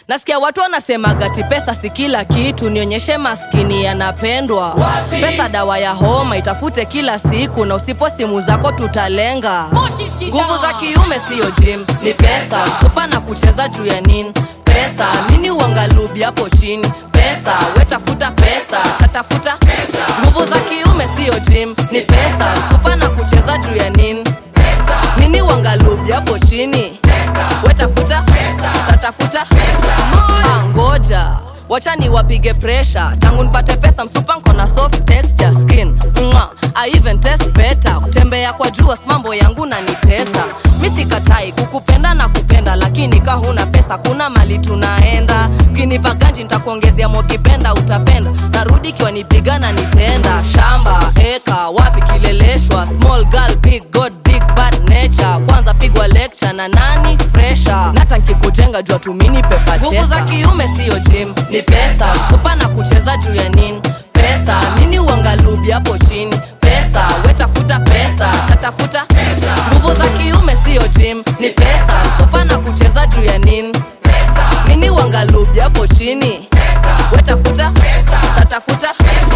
nasikia watu wanasemaga ti pesa si kila kitu nionyeshe maskini yanapendwa Wapi? pesa dawa ya homa itafute kila siku na usipo simu zako tutalenga nguvu za kiume siyo jim ni pesa supa na kucheza juu ya nini pesa nini uangalubi hapo chini pesa wetafuta pesa tatafuta nguvu za kiume siyo jim ni pesa supa na kucheza juu ya nini nini uangalubi hapo chini wetafuta tatafuta Ah, ngoja wacha ni wapige presha tangu nipate pesa msupa nko na soft texture skin Mwa, I even test better kutembea kwa jua mambo yangu na nitesa mi sikatai kukupenda na kupenda lakini ka huna pesa kuna mali tunaenda kinipa ganji nitakuongezea mokipenda utapenda narudi kiwa nipiga na nitenda shamba eka wapi kileleshwa small girl big god big bad nature kwanza pigwa lecture na nani fresha nata nkikujenga jua tumini pepa nguvu za kiume siyo jim ni pesa supa na kucheza juu ya nini pesa nini uangalubi hapo chini pesa wetafuta pesa tatafuta nguvu za kiume siyo jim ni pesa supa na kucheza juu ya nini nini uangalubi hapo chini wetafuta tatafuta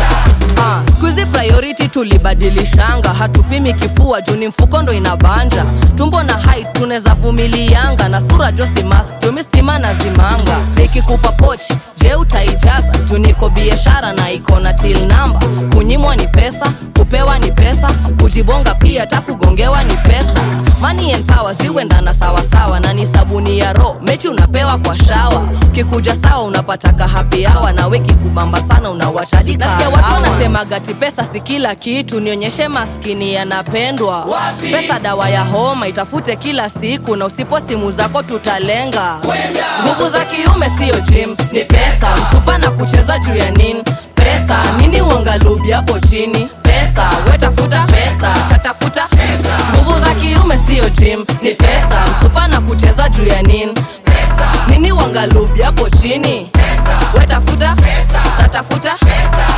Ah, skuizi priority tulibadilishanga hatupimi kifua juu ni mfuko ndo inabanja tumbo na height tunaweza vumilianga na sura josimas jumi stima na zimanga nikikupa pochi je utaijaza juu niko biashara na iko na til namba kunyimwa ni pesa kupewa ni pesa kujibonga pia hata kugongewa ni pesa money and power ziwendana sawasawa na ni sabuni ya ro mechi unapewa kwa shawa kikuja sawa unapataka happy hour na weki kubamba sana unawashadika nasikia watu wanasemaga ti pesa si kila kitu nionyeshe maskini yanapendwa Wapi? pesa dawa ya homa itafute kila siku na usipo simu zako tutalenga Kwenda. nguvu za kiume siyo jim ni pesa msupa na kucheza juu ya nini pesa nini uangalubi hapo chini pesa wetafuta pesa tatafuta nguvu za kiume siyo jim ni pesa msupa na kucheza juu ya nini nini uangalubi hapo chini wetafuta tatafuta